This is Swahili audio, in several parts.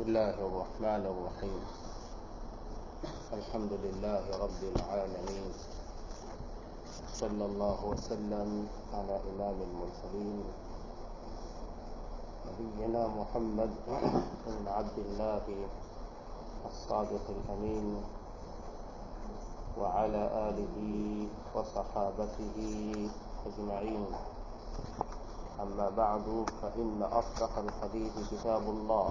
الله الرحمن الرحيم الحمد لله رب العالمين صلى الله وسلم على إمام المرسلين نبينا محمد بن عبد الله الصادق الأمين وعلى آله وصحابته أجمعين أما بعد فإن أصدق الحديث كتاب الله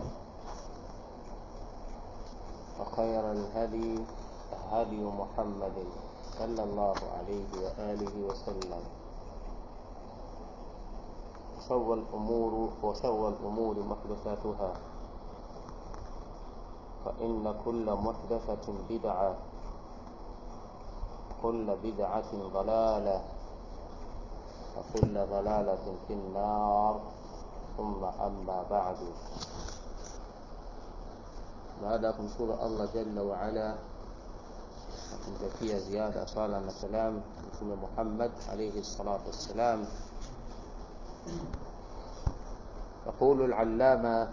وخير الهدي هدي محمد صلى الله عليه وآله وسلم وشر الأمور وشر الأمور محدثاتها فإن كل محدثة بدعة كل بدعة ضلالة وكل ضلالة في النار ثم أما بعد baada ya kumshukuru allah jalla waala na kumtakia ziada sala na salam mtume muhammad alaihi salatu wassalam يقول العلامة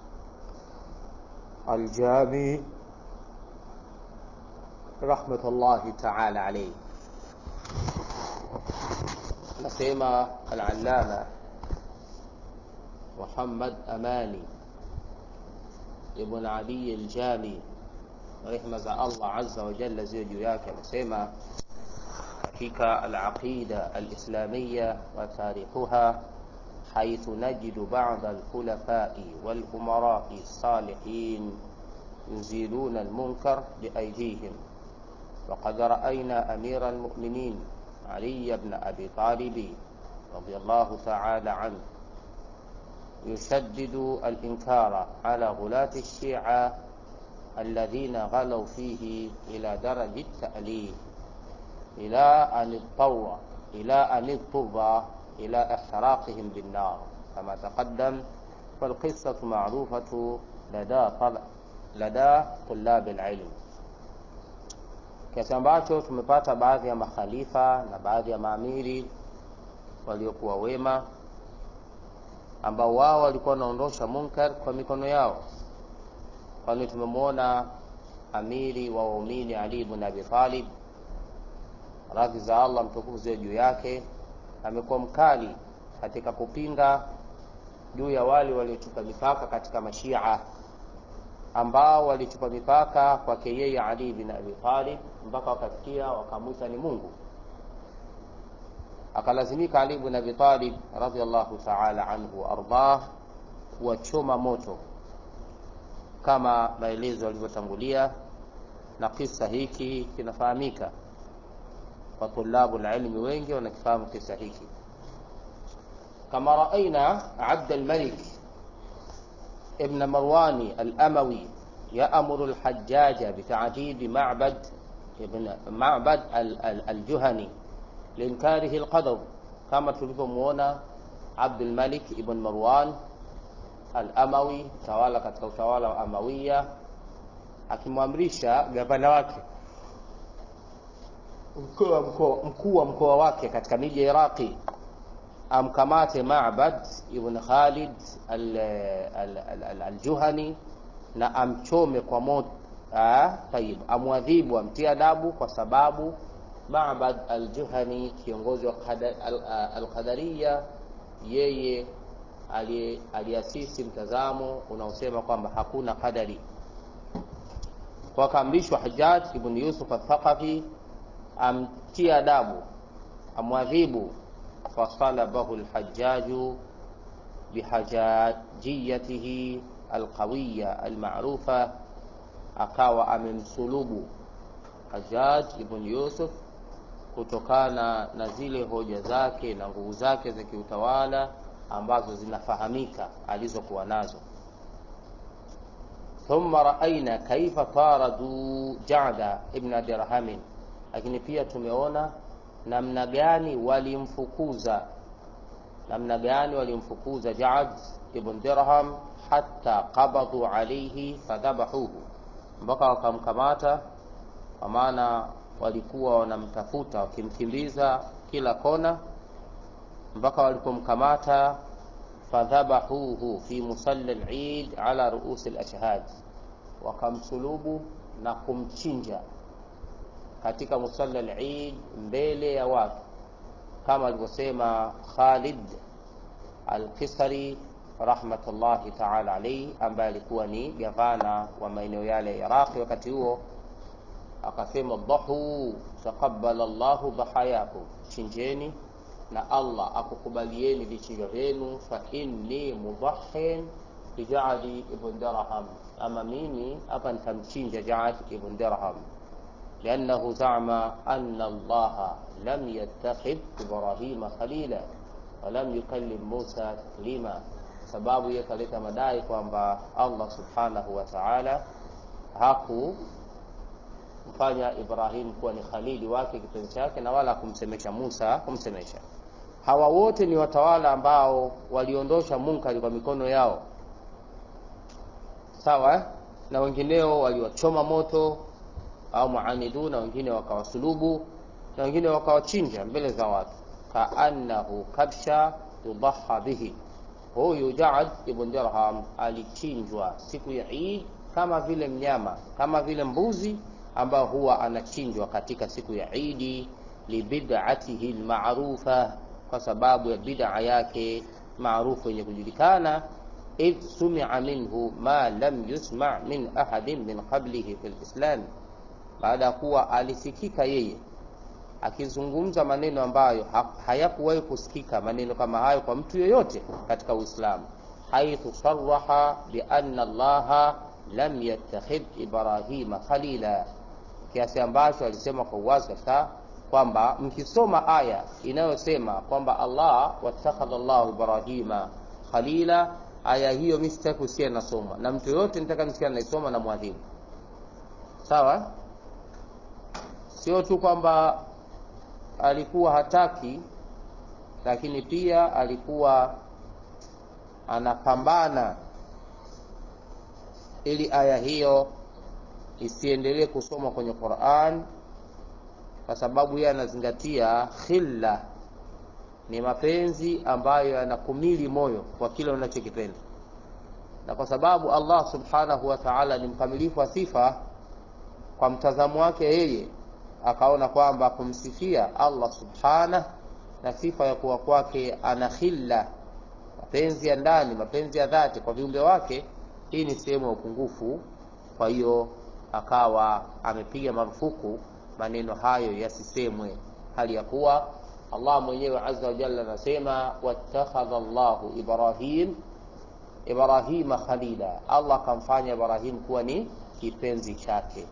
الجامي رحمة الله تعالى عليه نسيما العلامة محمد أماني ibn Ali al-Jami rehma za Allah azza wa jalla ziwe juu yake anasema katika al-aqida al-islamiyya wa tarikhuha حيث نجد بعض الخلفاء والأمراء الصالحين يزيلون المنكر بأيديهم وقد رأينا أمير المؤمنين علي بن أبي طالب رضي الله تعالى عنه يشدد الإنكار على غلاة الشيعة الذين غلوا فيه إلى درج التأليف إلى أن اضطر إلى أن اضطر إلى إحراقهم بالنار كما تقدم فالقصة معروفة لدى طلع لدى طلاب العلم kiasi ambacho tumepata baadhi ya makhalifa na baadhi ya maamiri waliokuwa wema ambao wao walikuwa wanaondosha munkar kwa mikono yao kwani tumemwona amiri wa waumini ali ibn abi talib radhi za allah mtukufu ziwe juu yake amekuwa mkali katika kupinga juu ya wale waliochupa mipaka katika mashia ambao walichupa mipaka kwake yeye ali bin abi talib mpaka wakafikia wakamwita ni mungu akalazimika Ali ibn Abi Talib radhiallahu ta'ala anhu waardah kuwachoma moto kama maelezo yalivyotangulia, na kisa hiki kinafahamika kwa tulabu ilmi wengi wanakifahamu kisa hiki. Kama raaina Abd al-Malik ibn Marwani al-Amawi يأمر الحجاج بتعذيب معبد ابن معبد الجهني linkarihi lqadar kama tulivyomwona Abdul Malik ibn Marwan al-Amawi tawala katika utawala wa Amawiya akimwamrisha gavana wake mkuu wa mkoa wake katika miji ya Iraqi amkamate Ma'bad ibn Khalid al-Juhani na amchome kwa moto. Tayib, amwadhibu, amtie adabu kwa sababu Ma'bad al-Juhani kiongozi wa al-Qadariya, yeye aliasisi mtazamo unaosema kwamba hakuna qadari. Kwa kaamrishwa Hajjaj ibn Yusuf al-Thaqafi amtie adabu, amwadhibu. Fasalabahu al-Hajjaju bihajajiyatihi alqawiya almarufa, akawa amemsulubu Hajjaj ibn Yusuf kutokana na zile hoja zake na nguvu zake za kiutawala ambazo zinafahamika alizokuwa nazo. Thumma raaina kaifa taradu Jada ibn Dirhamin, lakini pia tumeona namna gani walimfukuza namna gani walimfukuza Jad ibn Dirham hatta qabadhu alayhi fadhabahuhu, mpaka wakamkamata kwa maana walikuwa wanamtafuta wakimkimbiza kila kona mpaka walipomkamata fadhabahuhu fi musalla al-Eid ala ruusi al-ashhad, wakamsulubu na kumchinja katika musalla al-Eid mbele ya watu, kama alivyosema Khalid al-Qisari rahmatullahi ta'ala alayhi, ambaye alikuwa ni gavana wa maeneo yale ya Iraqi wakati huo, akasema dhahu taqabbala Allahu dhahayakum, chinjeni na Allah akukubalieni vichinjo vyenu, fa inni mudhahin bi Jaadi ibn Dirham, ama mimi hapa nitamchinja Jaad ibn Dirham liannahu zama anna Allaha lam yattakhidh Ibrahima khalila wa lam yukallim Musa taklima, sababu yeye kaleta madai kwamba Allah subhanahu wa ta'ala hakumfanya Ibrahim kuwa ni khalili wake kipenzi chake, na wala kumsemesha Musa kumsemesha hawa wote ni watawala ambao waliondosha munkari kwa mikono yao, sawa, na wengineo waliwachoma moto au muanidu, na wengine wakawasulubu, na wengine wakawachinja mbele za watu, kaannahu kabsha yudaha bihi. Huyu Jaad ibn Dirham alichinjwa siku ya Eid kama vile mnyama, kama vile mbuzi ambao huwa anachinjwa katika siku ya Eid, libid'atihi alma'rufa kwa sababu ya bid'a yake maarufu yenye kujulikana, idh sumia minhu ma lam yusma min ahadin min qablihi fi lislam, baada ya kuwa alisikika yeye akizungumza maneno ambayo hayakuwahi kusikika maneno kama hayo kwa mtu yoyote katika Uislamu, haithu saraha bi anna Allaha lam yattakhidh Ibrahima khalila, kiasi ambacho alisema kwa uwazi kabisa kwamba mkisoma aya inayosema kwamba Allah watakhadha Allahu Ibrahima khalila, aya hiyo mimi sitaki kusikia nasoma na mtu yoyote nitaka nisikia naisoma na mwadhibu. Sawa, sio tu kwamba alikuwa hataki, lakini pia alikuwa anapambana ili aya hiyo isiendelee kusomwa kwenye Qur'an kwa sababu yeye anazingatia khilla ni mapenzi ambayo yanakumili moyo kwa kile unachokipenda, na kwa sababu Allah subhanahu wa ta'ala ni mkamilifu wa sifa, kwa mtazamo wake yeye akaona kwamba kumsifia Allah subhanahu na sifa ya kuwa kwake ana khilla, mapenzi ya ndani, mapenzi ya dhati kwa viumbe wake, hii ni sehemu ya upungufu. Kwa hiyo akawa amepiga marufuku maneno hayo yasisemwe, hali ya kuwa Allah mwenyewe azza wa jalla anasema wattakhadha Allahu Ibrahim Ibrahima khalila, Allah akamfanya Ibrahim kuwa ni kipenzi chake.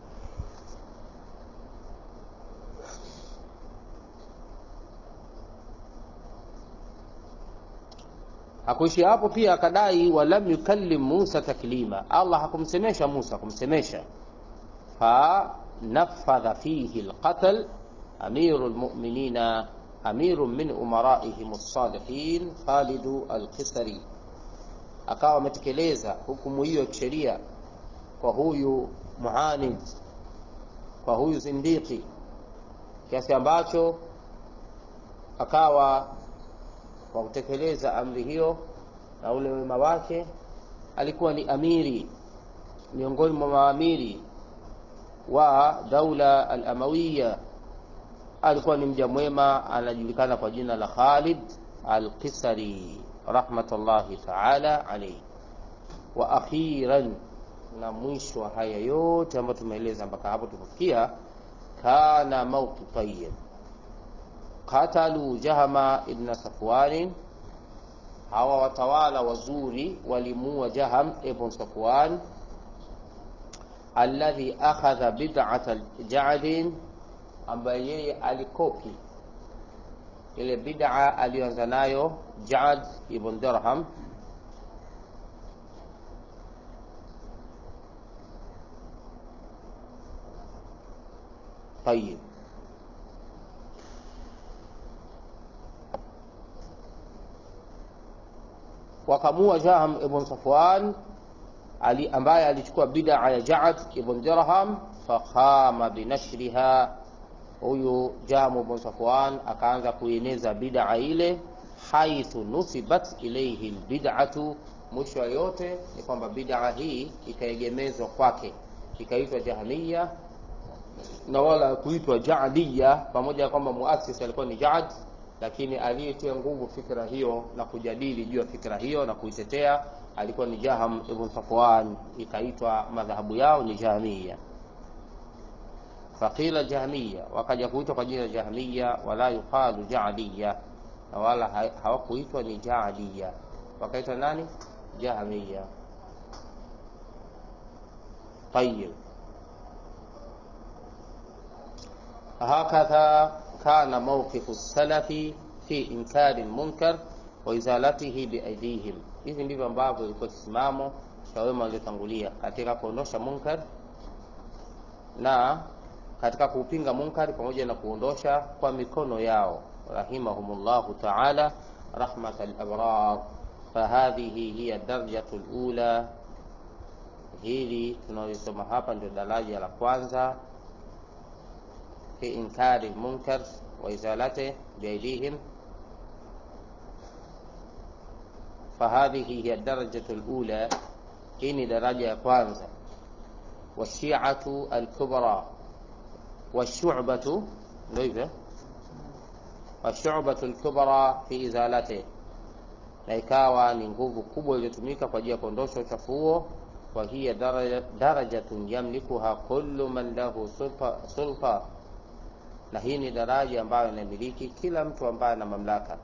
Hakuishi hapo, pia akadai walam yukallim Musa taklima, Allah hakumsemesha Musa kumsemesha fa nafadha fihi alqatl amiru lmuminina amiru min umaraihim lsalihin Khalidu Alqisari, akawa ametekeleza hukumu hiyo ya kisheria kwa huyu muanid, kwa huyu zindiki, kiasi ambacho akawa kwa kutekeleza amri hiyo na ule wema wake alikuwa ni amiri miongoni mwa maamiri wa daula al-Amawiya. Alikuwa ni mja mwema, anajulikana kwa jina la Khalid al-Qisari rahmatullahi ta'ala alayhi. Wa akhiran, na mwisho wa haya yote ambayo tumeeleza mpaka hapo tumefikia, kana mautu tayyib qatalu Jahama ibn Safwan, hawa watawala wazuri walimuua Jaham ibn Safwan alladhi akhadha bid'ata Ja'd, ambaye yeye alikopi ile bid'a aliyoanza nayo Ja'd ibn Dirham Tayyib wakamua Jahm ibn Safwan ali ambaye alichukua bid'a ya Ja'd ibn Dirham, fakhama binashriha. Huyu Jahm ibn Safwan akaanza kueneza bid'a ile, haithu nusibat ilaihi lbidatu, mwisho wa yote ni kwamba bid'a hii ikaegemezwa kwake ikaitwa Jahmiya na wala kuitwa Jaadiya, pamoja na kwamba muasisi alikuwa ni Jaad, lakini aliyetia nguvu fikra hiyo na kujadili juu ya fikra hiyo na kuitetea alikuwa ni Jaham ibn Safwan, ikaitwa madhahabu yao ni Jahmiya. Faqila Jahmiya, wakaja kuitwa kwa jina Jahmiya, wala yuqalu Jaadiya, na wala hawakuitwa ni Jaadiya, wakaitwa nani? Jahmiya. Tayyib. Hakadha kana mawqifu salafi fi inkari lmunkar wa izalatihi biaidihim, hivi ndivyo ambavyo ilikuwa kisimamo cha wema waliotangulia katika kuondosha munkar na katika kuupinga munkari pamoja na kuondosha kwa mikono yao, rahimahumullahu taala rahmata labrar. Fahadhihi hiya darjatu lula, hili tunalisoma hapa ndio daraja la kwanza fi inkari lmunkar wa izalatihi biaidihim fahadhihi hiya darajatu lula, hii ni daraja ya kwanza. Washiatu alkubra washubatu, ndio hivyo, washubatu alkubra fi izalati, na ikawa ni nguvu kubwa iliyotumika kwa ajili ya kuondosha uchafu huo. Wa hiya darajatun yamlikuha kullu man lahu sulta, na hii ni daraja ambayo inamiliki kila mtu ambaye ana mamlaka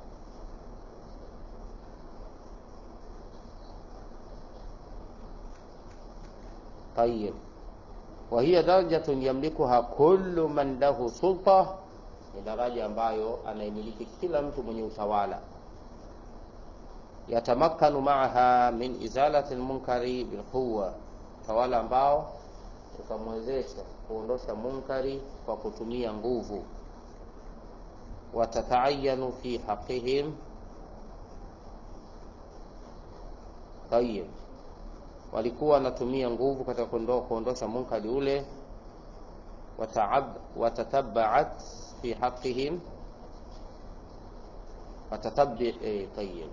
Tayib, wa hiya darajatun yamlikuha kullu man lahu sulta, ni daraja ambayo anaimiliki kila mtu mwenye utawala. Yatamakkanu maaha min izalati lmunkari bilquwa, utawala ambao utamwezesha kuondosha munkari kwa kutumia nguvu. Watataayanu fi haqihim. Tayib walikuwa wanatumia nguvu katika kuondosha munkari ule. Watatabaat fi haqihim tayib,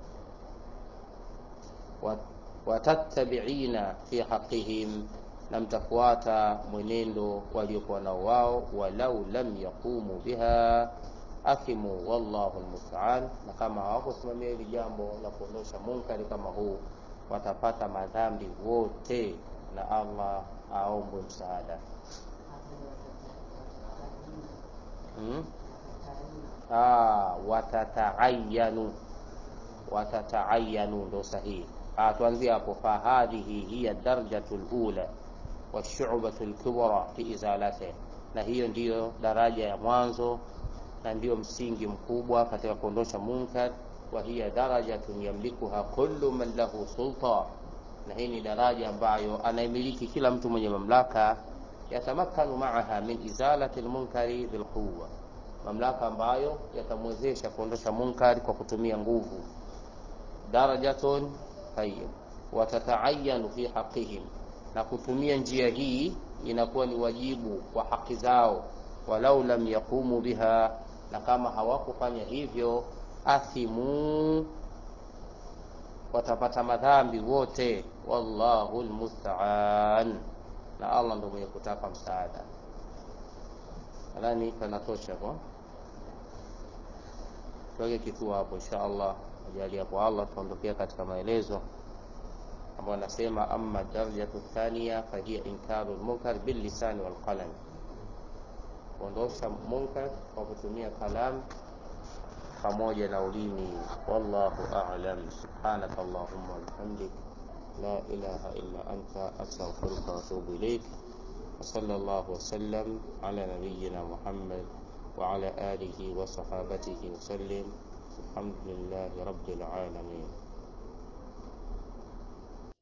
watatabiina fi haqihim, na mtafuata mwenendo waliokuwa nao wao. Walau lam yaqumu biha athimu, wallahu almusta'an, na kama hawakusimamia hili jambo la kuondosha munkari kama huu watapata madhambi wote, na Allah aombwe msaada. Hmm? Ah, watataayanu watataayanu ndo sahihi. Ah, tuanzie hapo. Fahadhihi hiya darjatu lula washubatu lkubra fi izalatihi, na hiyo ndiyo daraja ya mwanzo na ndiyo msingi mkubwa katika kuondosha munkar wa hiya darajatun yamlikuha kullu man lahu sulta, na hii ni daraja ambayo anaimiliki kila mtu mwenye mamlaka. Yatamakkanu maaha min izalati lmunkari bilquwa, mamlaka ambayo yatamwezesha kuondosha munkari kwa kutumia nguvu. Darajatun tayyib, watataayanu fi haqihim, na kutumia njia hii inakuwa ni wajibu wa haki zao. Walau lam yaqumu biha, na kama hawakufanya hivyo athimu watapata madhambi wote. Wallahu almusta'an, na Allah ndo mwenye kutaka msaada. Nadhani panatosha kwa tuweke kituo hapo, insha Allah ajali hapo Allah, tuondokea katika maelezo ambayo anasema, amma darajatu thaniya fahiya inkaru lmunkar billisani walqalam, kuondosha munkar kwa kutumia kalamu pamoja na ulimi. Wallahu a'lam. Subhanaka Allahumma wa bihamdik la ilaha illa anta astaghfiruka wa atubu ilaik. Wa sallallahu wa sallam ala nabiyyina Muhammad wa ala alihi wa sahabatihi wa sallim. Alhamdulillahi rabbil alamin.